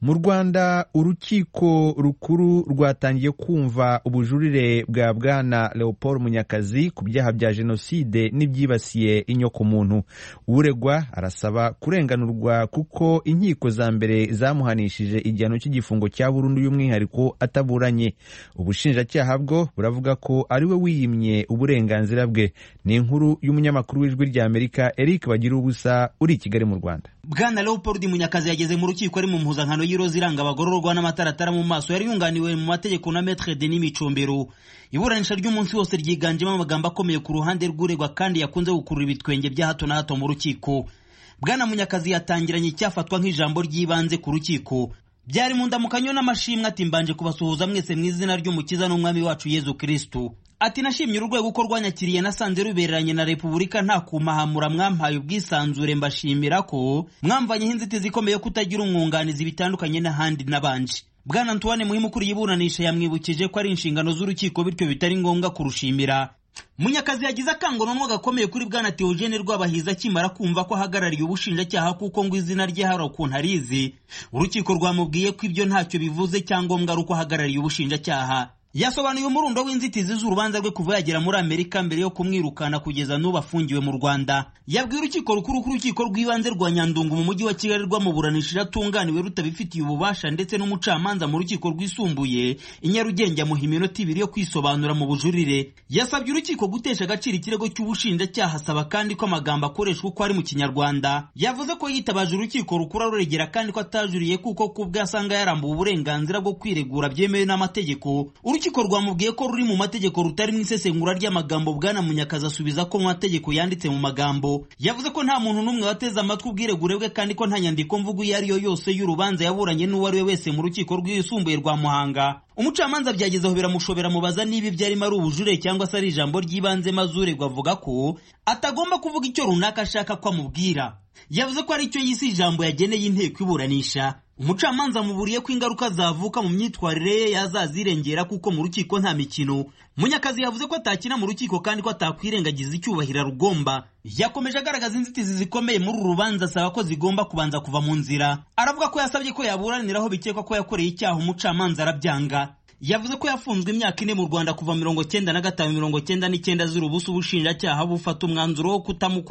mu rwanda urukiko rukuru rwatangiye kumva ubujurire bwa bwana leopold munyakazi ku byaha bya jenoside n'ibyibasiye inyokomuntu uregwa arasaba kurenganurwa kuko inkiko za mbere zamuhanishije igihano cy'igifungo cya burundu y'umwihariko ataburanye ubushinjacyaha bwo buravuga ko ari we wiyimye uburenganzira bwe ni inkuru y'umunyamakuru w'ijwi rya amerika eric bagira ubusa uri i kigali mu rwanda bwana leopold munyakazi yageze mu rukiko ari mu mpuzankano y'iroza iranga abagororwa n'amataratara mu maso yari yunganiwe mu mategeko na metre denis micombero iburanisha ry'umunsi wose ryiganjemo amagambo akomeye ku ruhande rw'uregwa kandi yakunze gukurura ibitwenge bya hato na hato mu rukiko bwana munyakazi yatangiranye icyafatwa nk'ijambo ry'ibanze ku rukiko byari mu ndamukanyo n'amashimwe ati mbanje kubasuhuza mwese mu izina ry'umukiza n'umwami wacu yezu kristu ati nashimye urwego uko rwanyakiriye nasanze rubereranye na repubulika nta kumahamura mwampaye ubwisanzure mbashimira ko mwamvanyeho inzitizi ikomeye yo kutagira umwunganizi bitandukanye n'ahandi n'abanje bwana antoine muhimu ukuriye iburanisha yamwibukije ko ari inshingano z'urukiko bityo bitari ngombwa kurushimira munyakazi yagize akanguranwa gakomeye kuri bwana teogene rwabahiza akimara kumva ko ahagarariye ubushinjacyaha kuko ngo izina rye hari ukuntu arizi urukiko rwamubwiye ko ibyo ntacyo bivuze cyangombwa ari uko ahagarariye ubushinjacyaha yasobanuye umurundo w'inzitizi z'urubanza rwe kuva yagera muri amerika mbere yo kumwirukana kugeza n'ubu afungiwe mu rwanda yabwiye urukiko rukuru ko urukiko rw'ibanze rwa nyandungu mu mujyi wa kigali rwamuburanisha iratunganiwe rutabifitiye ububasha ndetse n'umucamanza mu rukiko rwisumbuye i nyarugenge amuha iminota ibiri yo kwisobanura mu bujurire yasabye urukiko gutesha agaciro ikirego cy'ubushinjacyaha asaba kandi ko amagambo akoreshwa uko ari mu kinyarwanda yavuze ko yitabaje urukiko rukuru aruregera kandi ko atajuriye kuko ku bwe asanga yarambuwe uburenganzira bwo kwiregura byemewe n'amategeko urukiko rwamubwiye ko ruri mu mategeko rutari mu isesengura ry'amagambo bwana munyakazi asubiza ko mu mategeko yanditse mu magambo yavuze ko nta muntu n'umwe wateze amatwi ubwiregure bwe kandi ko nta nyandiko mvugo iyo ari yo yose y'urubanza yaburanye n'uwo ari we wese mu rukiko rwisumbuye rwa muhanga umucamanza byagezeho biramushobera mubaza niba ibyo arimo ari ubujure cyangwa se ari ijambo ry'ibanze maze uregwa avuga ko atagomba kuvuga icyo runaka ashaka ko amubwira yavuze ko ari cyo yise ijambo yageneye inteko iburanisha umucamanza muburiye ko ingaruka zavuka mu myitwarire ye yazazirengera kuko mu rukiko nta mikino munyakazi yavuze ko atakina mu rukiko kandi ko atakwirengagiza icyubahiro rugomba yakomeje agaragaza inzitizi zikomeye muri uru rubanza asaba ko zigomba kubanza kuva mu nzira aravuga ko yasabye ko yaburaniraho bikekwa ko yakoreye icyaha umucamanza arabyanga yavuze ko yafunzwe imyaka ine mu rwanda kuva mirongo cyenda na gatanu mirongo cyenda n'icyenda z'urubusa ubushinjacyaha bufata umwanzuro wo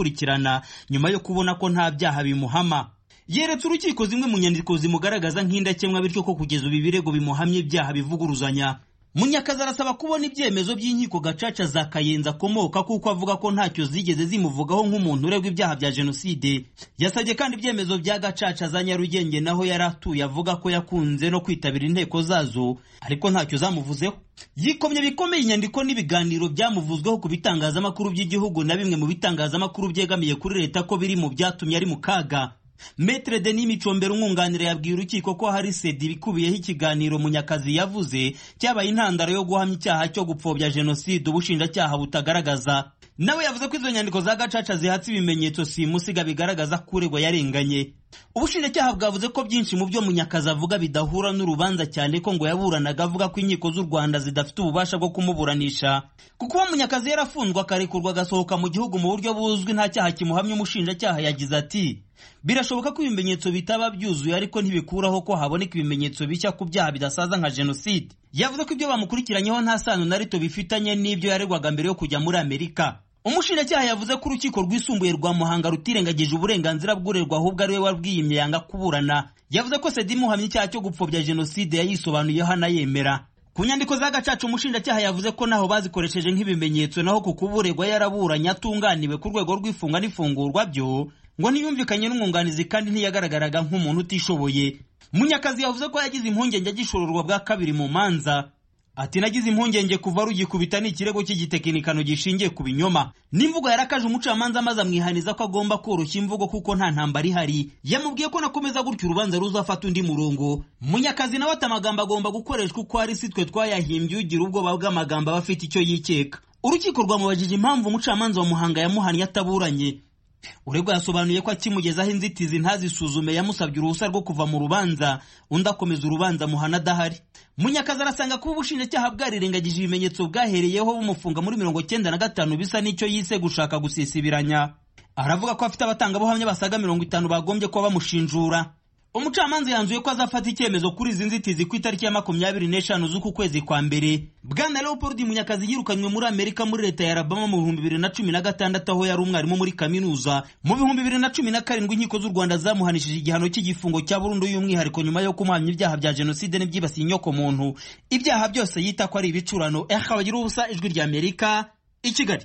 kutamukurikirana nyuma yo kubona ko nta byaha bimuhama yeretse urukiko zimwe mu nyandiko zimugaragaza nk'indakemwa bityo ko kugeza ubu ibirego bimuhamye ibyaha bivuguruzanya munyakazi arasaba kubona ibyemezo by'inkiko gacaca za kayenzi akomoka kuko avuga ko ntacyo zigeze zimuvugaho nk'umuntu uregwa ibyaha bya jenoside yasabye kandi ibyemezo bya gacaca za nyarugenge naho yari atuye avuga ko yakunze no kwitabira inteko zazo ariko ntacyo zamuvuzeho yikomye bikomeye inyandiko n'ibiganiro byamuvuzweho ku bitangazamakuru by'igihugu na bimwe mu bitangazamakuru byegamiye kuri leta ko biri mu byatumye ari mu kaga Maitre Denis Micombero umwunganira yabwiye urukiko ko hari sedi bikubiyeho ikiganiro Munyakazi yavuze cyabaye intandaro yo guhamya icyaha cyo gupfobya jenoside ubushinjacyaha butagaragaza nawe yavuze ko izo nyandiko za gacaca zihatse ibimenyetso simusiga bigaragaza ko uregwa yarenganye ubushinjacyaha bwavuze ko byinshi mu byo munyakazi avuga bidahura n'urubanza cyane ko ngo yaburanaga avuga ko inkiko z'u rwanda zidafite ububasha bwo kumuburanisha kuko uwo munyakazi yarafunzwe akarekurwa agasohoka mu gihugu mu buryo buzwi nta cyaha kimuhamya umushinjacyaha yagize ati birashoboka ko ibimenyetso bitaba byuzuye ariko ntibikuraho ko haboneka ibimenyetso bishya ku byaha bidasaza nka jenoside yavuze ko ibyo bamukurikiranyeho nta sano na rito bifitanye n'ibyo yaregwaga mbere yo kujya muri amerika umushinjacyaha yavuze ko urukiko rwisumbuye rwa muhanga rutirengagije uburenganzira bw'urerwa ahubwo ari we wabwiyimye yanga kuburana yavuze ko sedi imuhamya icyaha cyo gupfobya jenoside yayisobanuyeho anayemera ku nyandiko za gacaca umushinjacyaha yavuze ko naho bazikoresheje nk'ibimenyetso naho ku kuburegwa yaraburanye atunganiwe ku rwego rw'ifunga n'ifungurwa byo ngo ntiyumvikanye n'umwunganizi kandi ntiyagaragaraga nk'umuntu utishoboye munyakazi yavuze ko yagize impungenge agishororwa bwa kabiri mu manza ati nagize impungenge kuva rugikubita ni ikirego cy'igitekinikano gishingiye ku binyoma n'imvugo yarakaje umucamanza maze amwihaniza ko agomba koroshya imvugo kuko nta ntambara ihari yamubwiye ko nakomeza gutyo urubanza ruzafata undi murongo munyakazi nawe ati amagambo agomba gukoreshwa uko ari si twe twayahimbye ugira ubwoba bw'amagambo aba afite icyo yikeka urukiko rwamubajije impamvu umucamanza wa muhanga yamuhannye ataburanye uregwa yasobanuye ko akimugezaho inzitizi ntazisuzume yamusabye uruhushya rwo kuva mu rubanza undi akomeza urubanza muhana adahari munyakazi arasanga kuba ubushinjacyaha bwarirengagije ibimenyetso bwahereyeho bumufunga muri mirongo cyenda na gatanu bisa n'icyo yise gushaka gusisibiranya aravuga ko afite abatangabuhamya basaga mirongo itanu bagombye kuba bamushinjura umucamanza yanzuye ko azafata icyemezo kuri izi nzitizi ku itariki ya makumyabiri n'eshanu z'uku kwezi kwa mbere bwana leopold munyakazi yirukanywe muri amerika muri leta ya alabama mu bihumbi bibiri na cumi na gatandatu aho yari umwarimu muri kaminuza mu bihumbi bibiri na cumi na karindwi inkiko z'u rwanda zamuhanishije igihano cy'igifungo cya burundu y'umwihariko nyuma yo kumuhamya ibyaha bya jenoside n'ibyibasiye inyoko muntu ibyaha byose yita ko ari ibicurano eha kabagira ubusa ijwi ry'amerika i kigali